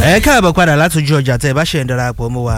ẹ káàbọ̀ padà látòjú ọjà tẹ́ ẹ bá ṣe ń darapọ̀ mọ́ wa.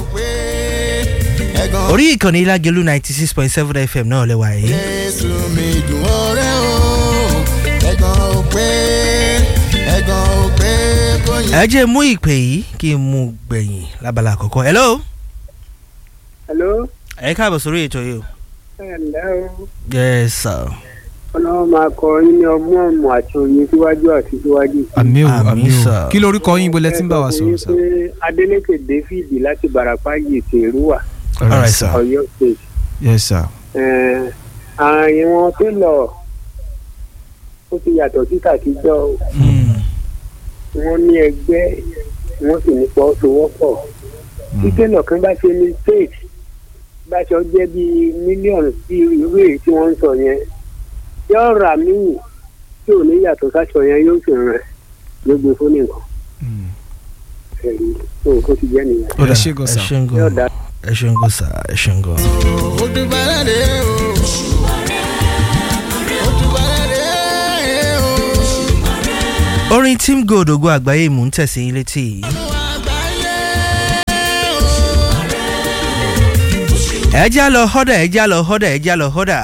orí ìkànnì ilágẹ̀lú ninety six point seven fm náà lẹ́wà yìí. jésù mi dùn ọ̀rẹ́ o ẹ̀gàn ò pé ẹ̀gàn ò pé kò yẹ. ẹ jẹ́ mú ìpè yìí kí n mú gbẹ̀yìn lábala àkọ́kọ́. hello. hello ẹ káàbọ̀ sórí ètò yìí o. ẹ ǹlẹ́ o yes sir. ọlọ́run máa kọ yín ní ọgbọ́n ọmọ àti òye síwájú àti síwájú. àmì o Àmín, àmì o sir. kí lorúkọ yín bolẹ tí ń bá wa sọ̀rọ̀ sá. ẹ sọ fún yín pé adeleke david láti barapa yèsè èrúwà Alright, sir. ọ̀yọ́ state. yes sir. ààyè wọn tó lọ ó ti yàtọ̀ sí tàtijọ́ o. Hmm. wọ́n ní ẹgbẹ́ wọ́n sì ní pọ́sowọ́pọ̀. tí tẹ́lọ̀ kan bá ṣe mistake bá ṣe jẹ́ bíi mílíọ̀nù sí irú èyí tí wọ́n ń sọ yẹn yóò rà míì tí ò ní yàtọ̀ sáṣọ yẹn yóò sì rẹ̀ yóò gbé fún nìkan ẹ̀rí tó kó ti jẹ́ nìyẹn. Ó dà, ẹ ṣé gan ẹ sir. ṣé gan. yóò dá ẹ ṣeun gan sa ẹ ṣeun gan. ó dúpẹ́ lẹ́dẹ̀ o ó dúpẹ́ lẹ́dẹ̀ o. orin team gold ogo àgbáyé mò ń tẹ̀sí yín létí yìí. ẹ já lọ họ́dà ẹ já lọ họ́dà ẹ já lọ họ́dà.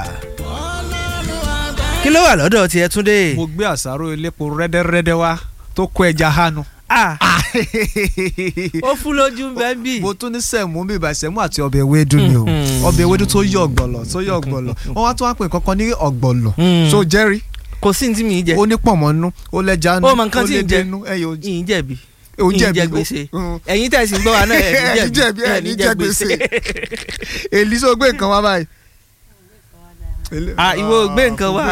kí ló wà lọ́dọ̀ tiẹ̀ túndé. mo gbé àsáró elépo rẹ́dẹ́rẹ́dẹ́ wá tó kó ẹja hánu. Ah, ó fún lójú bẹ́ẹ̀ bí. mo tún ní sẹ̀mú bí ibà sẹ̀mú àti ọbẹ̀ ewédú ni o Mhm. ọbẹ̀ ewédú tó yọ ọ̀gbọ̀lọ̀ tó yọ ọ̀gbọ̀lọ̀ wọ́n wá tún wá pè kankan ní ọ̀gbọ̀lọ̀ Mhm. so jẹ́rìí kò sí ní tí mi jẹ. ó ní pọ̀nmọ́ nú ó lẹ́ja nú Ó mọ nǹkan tí ń jẹ. nú ẹ̀yìn ojú yìí jẹ̀bi. òun yìí jẹ̀bi jẹ ó- gbèsè. Mhm. ẹ̀yin tẹ̀sí ń gbọ́ wa náà ẹ̀yin ẹ̀yin jẹ̀bi jẹ̀bi ẹ̀yin jẹ gbèsè èlì sọ gbé nǹkan wá báyìí. Èlé- Ah, ìwọ ò gbé nǹkan wá. Gbé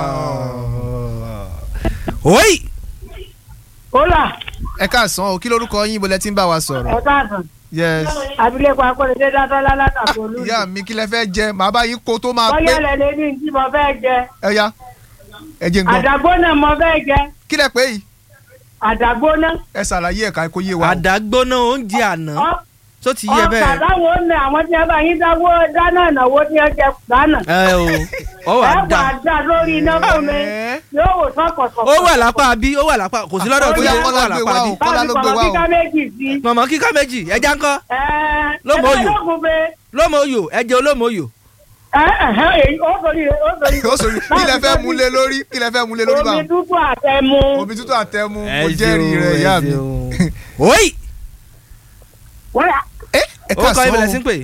oyi. kólà ẹ káàsán o kí lorúkọ yín bolẹ tí ń bá wa sọ̀rọ̀. ọ̀tàdùn yes. abilékọ akọ́lẹ́dẹ́ dátọ́lá látàkó olú. ìyá mi kí lẹ fẹ́ jẹ màá bá yín kó tó máa pé bọ́yá lẹ́lẹ́ ní tí mo fẹ́ jẹ ẹ ya ẹ jẹ́ n gbọ́ àdàgbóná mo fẹ́ jẹ kí lẹ pé yìí àdàgbóná. ẹ ṣàlàyé ẹ̀ka kó yé wa. o. àdàgbóná oúnjẹ àná tó ti yẹ ọkà bẹ́ẹ̀. táwọn ò ní àwọn tí wọn bá yín dáwó dáná ìnáwó tí wọn jẹ dáná. ẹ o ọ wà ẹ wà dá á dá lórí iná fún mi Ẹ́. yóò wò sọ́kọ̀sọ̀kọ̀. ó wà lápá bí ó wà lápá kò sí lọ́dọ̀ tó Bóyá yẹ ó Kọ́lá wà gbé lápá wá bí. o. Kọ́lá ló gbé wá o. kíkà méjì sí. mọ̀mọ́ kíkà méjì ẹja ńkọ́ ẹ Lómo ẹ oyò. lóògùn pé lómo oyò ẹjẹ olómo oyò. ẹ ẹ èyí ó sori ó sori. ó sori kí lẹ fẹ́ mú lé lórí kí lẹ fẹ́ mú lé lórí bá omi dúdú àtẹmu. omi tútù àtẹmu mo jẹ́rìí rẹ̀ ìyá mi. oyi wọ́n yà ẹ ẹ ó kọ́ káàsán ibẹ̀lẹ̀ sí o pé.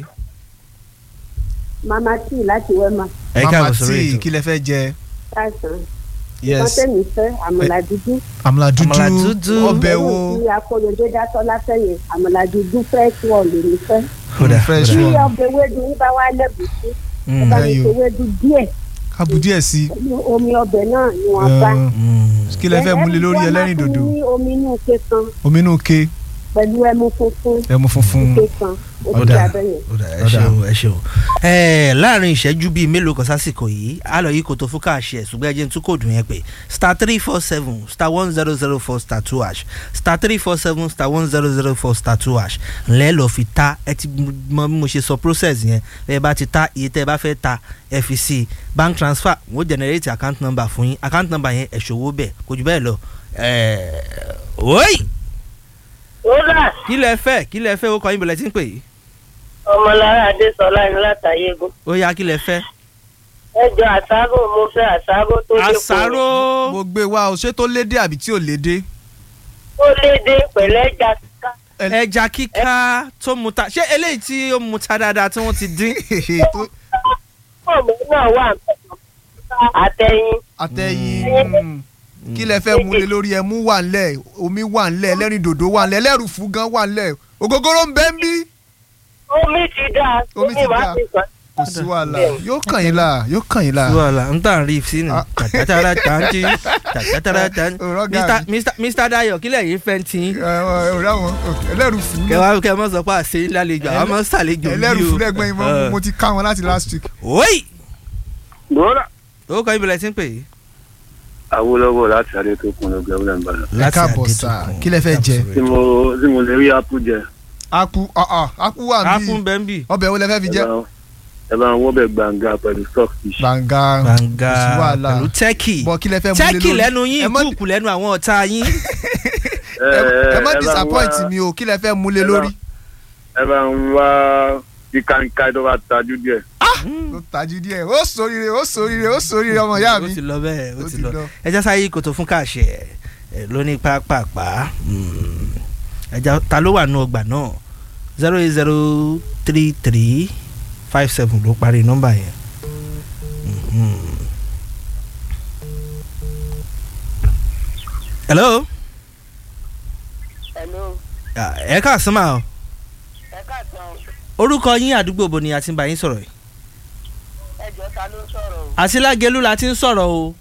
mama tí láti wẹ́mà ẹ mama káàbọ̀ sórí tí ètò. kí lẹ fẹ́ jẹ káàsán yes kọ́tẹ́mì fẹ́ àmàlà dúdú àmàlà Àmàlà dúdú dúdú. ọbẹ̀ wo tí akóyọdé dátọ́ látẹ̀yìn àmàlà dúdú fresh wọ̀ lèmi fẹ́ Kódà, fresh tí one ọbẹ̀ ewédú yín bá wá lẹ́bùsí ẹ Mm, bá mi Ẹyọ. ṣe ewédú díẹ̀ kábù díẹ̀ sí pẹ̀lú omi ọbẹ̀ náà ni wọ́n bá. mm. kí lẹ fẹ́ mú lé lórí Ẹ- ẹ- ẹlẹ́rìn wọ́n máa dòdò fún ní omi inú ike kan omi inú ke pẹ̀lú ẹmu funfun ẹmu funfun ike kan ó Ó ti dáa. abẹ́yẹn. ó dà ẹ Ó dà. ṣeun ẹ ṣeun. ẹ láàrin ìṣẹ́jú bíi mélòó kan sásìkò yìí a lọ yí kòtò fún káàṣì ẹ̀ ṣùgbọ́n ẹ jẹ́ n tún kóòdù yẹn pé star three four seven star one zero zero four star two hash star three four seven star one zero zero four star two hash ńlẹ́ lọ fi ta ẹ ti mọ bí mo ṣe sọ process yẹn ẹ bá ti ta iye tẹ́ ẹ bá fẹ́ ta ẹ fi sí i bank transfer wọ́n generate account number fún yín account number yẹn ẹ̀ ṣòwò bẹ́ẹ̀ kò jù bẹ́ẹ̀ lọ ẹ̀ oyi kólà kí lẹ fẹ́ kí lẹ fẹ́ ó kọ́ yín bẹ̀rẹ̀ tí ń pè yìí ọmọlára adésọlá ní látàyégún. ó yá kí lẹ fẹ́. ẹ jọ àṣàrò mo fẹ́ àṣàrò tó dé àṣàrò mo gbé wa o ṣé tó lédè àbí tí ò lédè ó léde pẹ̀lẹ́ ẹja kíká. ẹja kíká tó mu ta ṣé eléyìí tí ó mu ta dáadáa tí wọ́n ti dín. tó- ọmọ náà wà àtẹ̀yìn. àtẹ̀yìn kí lẹ fẹ́ mú lé lórí ẹmu wà ńlẹ̀ omi wà ńlẹ̀ ẹlẹ́rìn dòdò wà ńlẹ̀ ẹlẹ́rùfú gan wà ńlẹ̀ ògógóró ń bẹ ń bí omi ti dáa Omi ti máa dáa. ti kàn. kò sí wàhálà yóò kàn yín là yóò kàn yín là. wàhálà n tàn rí sínú Ah. tàtàtàrà tàǹtì tàtàtàrà tàǹtì Ọ̀rọ̀ Mr. gàrí. Mr. Mr. Dayo kílẹ̀ yìí fẹ́ tí ọ̀rẹ́ àwọn ẹlẹ́rùfú kẹwàá kẹ mọ sọ pé àṣẹ lálejò àwọn ọmọ sàlejò bí o. ẹlẹ́rùfú lẹ́gbọ́n yín mọ́ mo ti ká wọn láti last week. oyi gbọ́dọ̀. ó kọ́ ibìlẹ̀ tí ń pè é. awolowo láti adé tó kun lóge ọ̀gbìn ìbàdàn. ẹ káàbọ̀ sà kí lẹ fẹ́ jẹ. tí mo tí mo lè rí apu jẹ aku aku wà a bí fún bẹ́ńbì ọbẹ̀ wo lẹ fẹ́ fi ẹ jẹ. bá ẹ bá wọ́n bẹ̀ gbàǹgà pẹ̀lú stock fish. gbàngà gbàngà kò sí wàhálà pẹ̀lú tẹ́kì bọ̀ kí lẹ fẹ́ mú lé lórí. tẹ́kì lẹ́nu yín ẹ mọ́- kúùkù lẹ́nu àwọn ọ̀tá yín ẹ ẹ má ẹ bá ń disappoint wá- mi o kí lẹ fẹ́ múlé ẹ bá- lórí. ẹ bá ń wá kíkanká tó bá tajú díẹ̀. ó tají díẹ̀ ó sóríire ó sóríire ó sóríire ọmọ ìyá ó mi. ti lọ bẹ́ẹ̀ ó Ó ti ti lọ lọ. ẹja sáyé kòtò fún káàṣẹ ẹ lóní pápápá mm, ẹja ta ló wà nù ọgbà náà zero eight zero three three five seven ló parí nọ́mbà yẹn. Mhm. hello hello Ah, ẹ káàsán máa o ẹ káàtàn orúkọ yín àdúgbò bo ni a ti ń bá yín sọ̀rọ̀ yìí ẹjọ́ ta ló ń sọ̀rọ̀ o. àti lágẹ̀lú la ti ń sọ̀rọ̀ o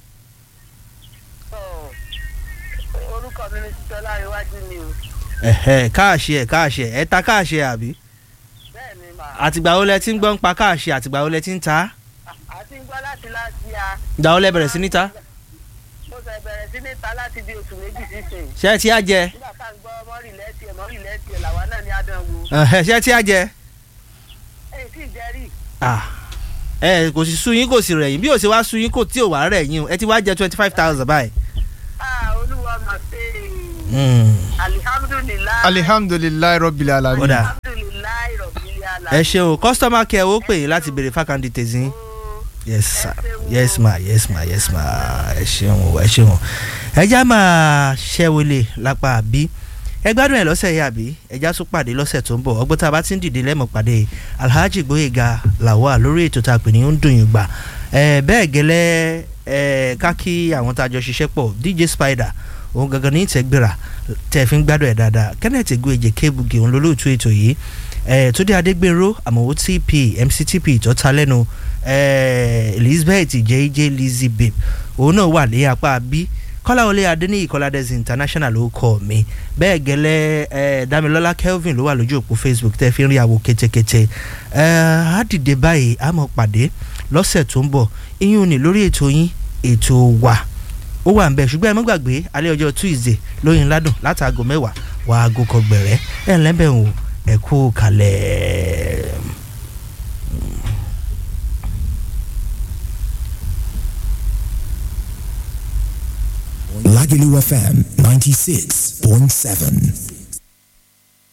Ọ̀, orúkọ mi ni títọ́ láríwájú ni o ẹ̀hẹ̀ káàṣẹ ẹ̀ káàṣẹ ẹ̀ ta káàṣẹ àbí bẹ́ẹ̀ ni mà àtìgbà wo lẹ ti ń gbọ́ ń pa káàṣẹ àtìgbà wo lẹ ti ń ta á ti ń gbọ́ láti láti ya ìgbà wo lẹ bẹ̀rẹ̀ sí ní ta mo ṣe bẹ̀rẹ̀ sí ní ta láti bí oṣù méjì sísìn ṣé ẹ ti á jẹ nígbà tá à ń gbọ́ mọ́rì lẹ́tì ẹ̀ mọ́rì lẹ́tì ẹ̀ làwa náà ní àdánwò ẹ̀hẹ̀, ṣé ẹ ti á jẹ èyí sì jẹ́rìí Ah, ẹ kò sì sú yín kò sì rẹ̀ yín bí ò ṣe wá sú yín kò tí ò wá rẹ̀ yín o ẹ ti wá jẹ twenty five thousand báyìí. ah olúwa mà ṣe Mm, alihamudulilayi alihamdulilayi rọbìlì alamin. Kódà. alihamudulilayi rọ̀bìlì ala. ẹ ṣeun customer care ó pè yín láti béèrè fákàndì tèzín yes sir yes ma yes ma yes ma ẹ ṣeun o ẹ ṣeun o ẹ já máa ṣẹ́wọlé lápá àbí ẹ gbádùn ẹ lọ́sẹ̀ yìí àbí ẹ já tún pàdé lọ́sẹ̀ tó ń bọ̀ ọgbọ́n tá a bá ti ń dìde lẹ́mọ̀ pàdé alhaji gboyega lawal lórí ètò tá a pè ní ó ń dùn yín gbà ẹ bẹ́ẹ̀ gẹ́lẹ́ ẹ ká kí àwọn tá a jọ ṣiṣẹ́ pọ̀ dj spider òun gangan ní ìtẹ́gbéra tẹ́ ẹ fi ń gbádùn ẹ̀ dáadáa kenneth egueje kébugi òun lólóòtú ètò yìí ẹ túndé adégbèrò àmọ̀wò tp mctp ìtọ́ta lẹ́nu ẹ elizabeth jj lizzy babe òun náà wà ní apá bí kọ́láwọlé adéníyì kọ́ládẹ́sì international ló kọ́ mi bẹ́ẹ̀ gẹ́lẹ́ ẹ damilọ́lá kelvin ló wà lójú òpó facebook tẹ́ fi ń rí àwo kétékété ẹ á dìde báyìí á mọ̀ pàdé lọ́sẹ̀ tó ń bọ̀ iyún ni lórí ètò yín ètò wa ó wà ń bẹ ṣùgbọ́n ẹ mọ́ gbàgbé alẹ́ ọjọ́ tuesday lóyin ládùn látàgò mẹ́wàá wà á aago kọgbẹ̀rẹ́ ẹ̀ ń lẹ́bẹ̀ wò ẹ̀ kú kalẹ̀. Lagelu FM 96.7.